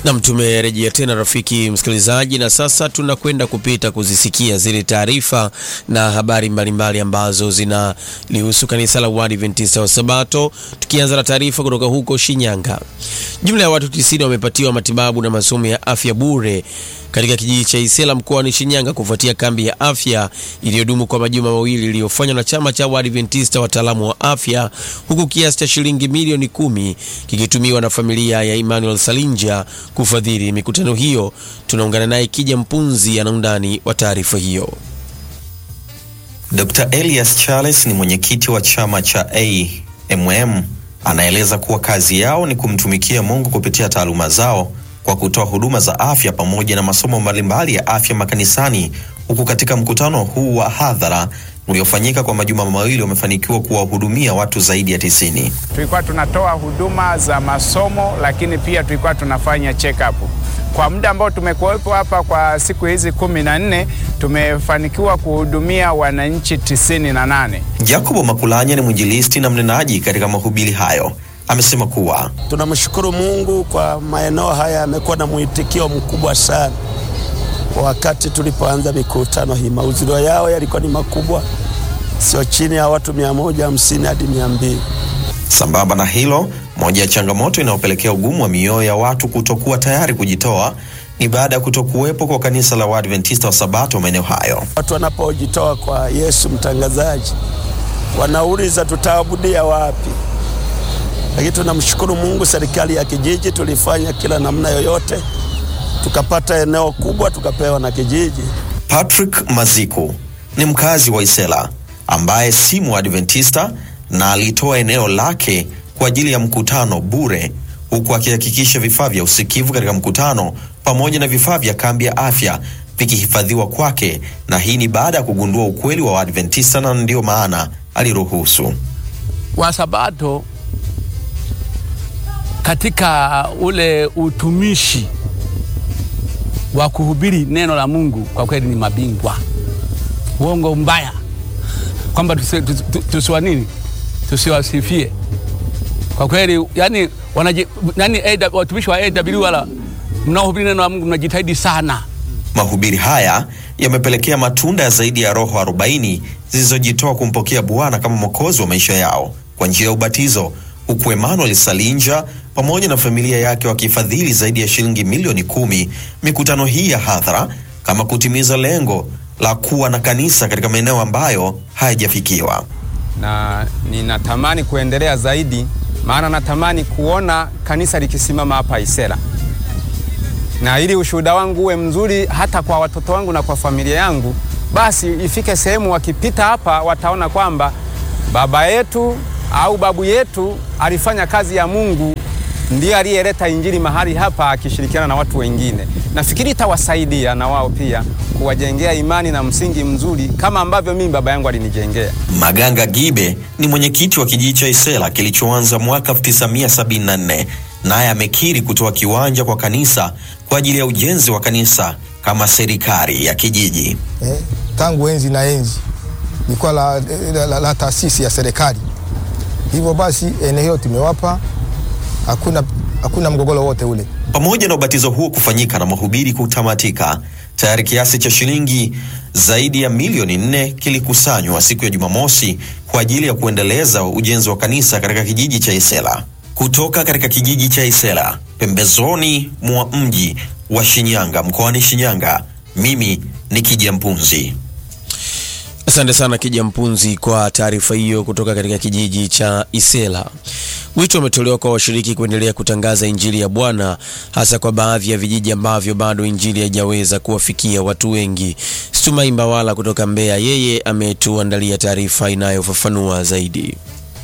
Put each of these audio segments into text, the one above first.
Nam, tumerejea tena rafiki msikilizaji, na sasa tunakwenda kupita kuzisikia zile taarifa na habari mbalimbali mbali ambazo zinalihusu kanisa la Waadventista wa Sabato, tukianza na taarifa kutoka huko Shinyanga. Jumla ya watu 90 wamepatiwa matibabu na masomo ya afya bure katika kijiji cha Isela mkoani Shinyanga kufuatia kambi ya afya iliyodumu kwa majuma mawili iliyofanywa na chama cha Waadventista wataalamu wa afya, huku kiasi cha shilingi milioni kumi kikitumiwa na familia ya Emmanuel Salinja kufadhili mikutano hiyo. Tunaungana naye Kija Mpunzi ana undani wa taarifa hiyo. Dr. Elias Charles ni mwenyekiti wa chama cha AMM, anaeleza kuwa kazi yao ni kumtumikia Mungu kupitia taaluma zao kwa kutoa huduma za afya pamoja na masomo mbalimbali ya afya makanisani, huku katika mkutano huu wa hadhara uliofanyika kwa majuma mawili wamefanikiwa kuwahudumia watu zaidi ya tisini. Tulikuwa tunatoa huduma za masomo, lakini pia tulikuwa tunafanya check up. Kwa muda ambao tumekuwepo hapa kwa siku hizi kumi na nne tumefanikiwa kuhudumia wananchi tisini na nane. Jacobo Makulanya ni mwinjilisti na mnenaji katika mahubiri hayo. Amesema kuwa tunamshukuru Mungu kwa maeneo haya yamekuwa na mwitikio mkubwa sana. Wakati tulipoanza mikutano hii, mahudhurio yao yalikuwa ni makubwa, sio chini ya watu mia moja hamsini hadi mia mbili. Sambamba na hilo, moja ya changamoto inayopelekea ugumu wa mioyo ya watu kutokuwa tayari kujitoa ni baada ya kutokuwepo kwa kanisa la Waadventista wa Sabato maeneo hayo. Watu wanapojitoa kwa Yesu mtangazaji, wanauliza tutaabudia wapi? Lakini tunamshukuru Mungu, serikali ya kijiji tulifanya kila namna yoyote, tukapata eneo kubwa, tukapewa na kijiji. Patrick Maziku ni mkazi wa Isela ambaye si Mwadventista na alitoa eneo lake kwa ajili ya mkutano bure, huku akihakikisha vifaa vya usikivu katika mkutano pamoja na vifaa vya kambi ya afya vikihifadhiwa kwake, na hii ni baada ya kugundua ukweli wa Waadventista na ndiyo maana aliruhusu Wasabato katika ule utumishi wa kuhubiri neno la Mungu kwa kweli ni mabingwa. Uongo mbaya kwamba tusiwa nini, tusiwasifie kwa kweli. Yani, wanaji, yani watumishi wa AW wala mnaohubiri neno la Mungu mnajitahidi sana. Mahubiri haya yamepelekea matunda ya zaidi ya roho 40 zilizojitoa kumpokea Bwana kama mwokozi wa maisha yao kwa njia ya ubatizo, huku Emmanuel Salinja pamoja na familia yake wakifadhili zaidi ya shilingi milioni kumi mikutano hii ya hadhara kama kutimiza lengo la kuwa na kanisa katika maeneo ambayo hayajafikiwa. Na ninatamani kuendelea zaidi, maana natamani kuona kanisa likisimama hapa Isela, na ili ushuhuda wangu uwe mzuri hata kwa watoto wangu na kwa familia yangu, basi ifike sehemu wakipita hapa wataona kwamba baba yetu au babu yetu alifanya kazi ya Mungu, ndiye aliyeleta injili mahali hapa akishirikiana na watu wengine. Nafikiri itawasaidia na wao pia kuwajengea imani na msingi mzuri kama ambavyo mimi baba yangu alinijengea. Maganga Gibe ni mwenyekiti wa kijiji cha Isela kilichoanza mwaka 1974 naye amekiri kutoa kiwanja kwa kanisa kwa ajili ya ujenzi wa kanisa kama serikali ya kijiji. Eh, tangu enzi na enzi ilikuwa la, la, la, la taasisi ya serikali. Hivyo basi eneo hilo tumewapa, hakuna, hakuna mgogoro wote ule. Pamoja na ubatizo huo kufanyika na mahubiri kutamatika, tayari kiasi cha shilingi zaidi ya milioni nne kilikusanywa siku ya Jumamosi kwa ajili ya kuendeleza ujenzi wa kanisa katika kijiji cha Isela. Kutoka katika kijiji cha Isela pembezoni mwa mji wa Shinyanga mkoani Shinyanga, mimi ni Kija Mpunzi. Asante sana Kija Mpunzi kwa taarifa hiyo kutoka katika kijiji cha Isela. Wito umetolewa kwa washiriki kuendelea kutangaza injili ya Bwana hasa kwa baadhi ya vijiji ambavyo bado injili haijaweza kuwafikia watu wengi. Stumai Mbawala kutoka Mbeya, yeye ametuandalia taarifa inayofafanua zaidi.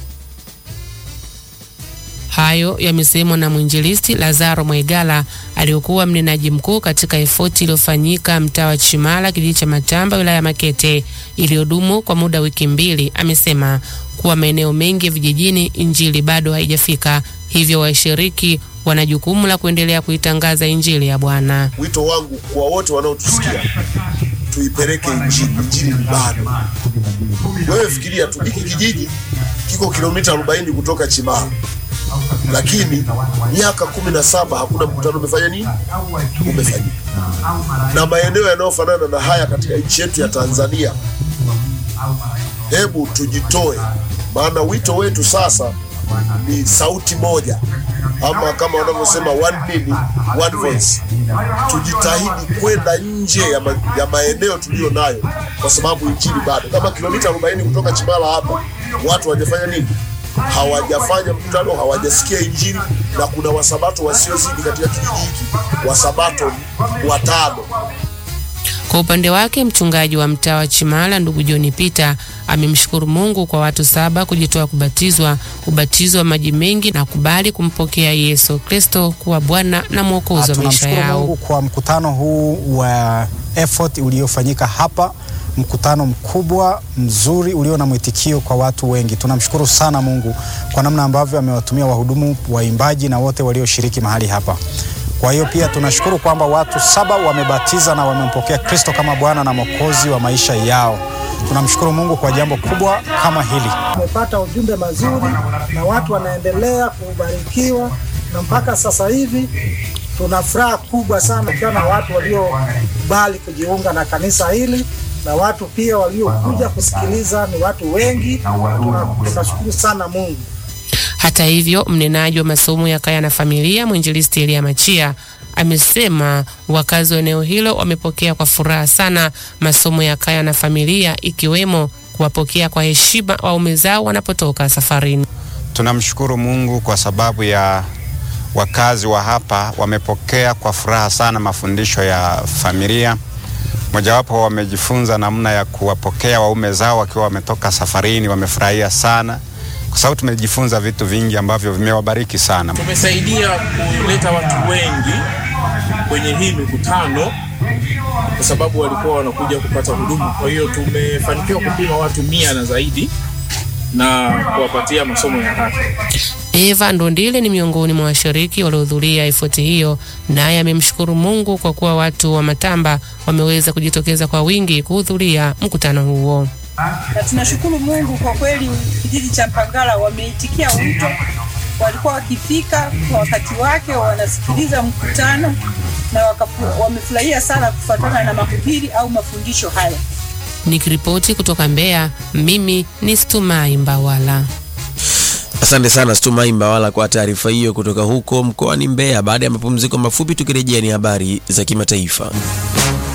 Hayo yamesemwa na mwinjilisti Lazaro Mwaigala aliyokuwa mnenaji mkuu katika efoti iliyofanyika mtaa wa Chimala, kijiji cha Matamba, wilaya ya Makete, iliyodumu kwa muda wiki mbili. Amesema kuwa maeneo mengi ya vijijini injili bado haijafika, hivyo washiriki wana jukumu la kuendelea kuitangaza injili ya Bwana. Wito wangu kwa wote wanaotusikia, tuipeleke injili. Injili ni bado. Wewe fikiria tu, hiki kijiji kiko kilomita 40 kutoka Chimala lakini miaka kumi na saba hakuna mkutano umefanya nini, umefanyika na maeneo yanayofanana na haya katika nchi yetu ya Tanzania. Hebu tujitoe, maana wito wetu sasa ni sauti moja, ama kama wanavyosema one minute, one voice. Tujitahidi kwenda nje ya, ma, ya maeneo tuliyo nayo, kwa sababu injili bado kama kilomita 40 kutoka Chimala hapa, watu hawajafanya nini? Hawajafanya mkutano, hawajasikia injili, na kuna wasabato wasiozidi katika kijiji hiki, wasabato watano. Kwa upande wake mchungaji wa mtaa wa Chimala ndugu John Peter amemshukuru Mungu kwa watu saba kujitoa kubatizwa ubatizo wa maji mengi na kubali kumpokea Yesu Kristo kuwa Bwana na Mwokozi wa maisha Tunamshukuru yao. Mungu kwa mkutano huu wa effort uliofanyika hapa, mkutano mkubwa mzuri ulio na mwitikio kwa watu wengi. Tunamshukuru sana Mungu kwa namna ambavyo amewatumia wahudumu, waimbaji na wote walioshiriki mahali hapa. Kwa hiyo pia tunashukuru kwamba watu saba wamebatiza na wamempokea Kristo kama Bwana na Mwokozi wa maisha yao. Tunamshukuru Mungu kwa jambo kubwa kama hili. Tumepata ujumbe mazuri na watu wanaendelea kubarikiwa, na mpaka sasa hivi tuna furaha kubwa sana ukiwa na watu waliokubali kujiunga na kanisa hili na watu pia waliokuja kusikiliza ni watu wengi. Tuna- Tunashukuru sana Mungu. Hata hivyo, mnenaji wa masomo ya kaya na familia mwinjilisti Elia Machia amesema wakazi wa eneo hilo wamepokea kwa furaha sana masomo ya kaya na familia ikiwemo kuwapokea kwa heshima waume zao wanapotoka safarini. Tunamshukuru Mungu kwa sababu ya wakazi wa hapa wamepokea kwa furaha sana mafundisho ya familia. Mojawapo wamejifunza namna ya kuwapokea waume zao wakiwa wametoka safarini, wamefurahia sana kwa sababu tumejifunza vitu vingi ambavyo vimewabariki sana. Tumesaidia kuleta watu wengi kwenye hii mikutano kwa sababu walikuwa wanakuja kupata huduma. Kwa hiyo tumefanikiwa kupima watu mia na zaidi na kuwapatia masomo ya haki. Eva Ndondile ni miongoni mwa washiriki waliohudhuria ifoti hiyo, naye amemshukuru Mungu kwa kuwa watu wa Matamba wameweza kujitokeza kwa wingi kuhudhuria mkutano huo. na tunashukuru Mungu kwa kweli, kijiji cha Mpangala wameitikia wito, walikuwa wakifika kwa wakati wake, wanasikiliza mkutano na wakafu- wamefurahia sana kufuatana na mahubiri au mafundisho haya. Nikiripoti kutoka Mbeya, mimi ni Stumai Mbawala. Asante sana Stumai Mbawala kwa taarifa hiyo kutoka huko mkoani Mbeya. Baada ya mapumziko mafupi, tukirejea ni habari za kimataifa.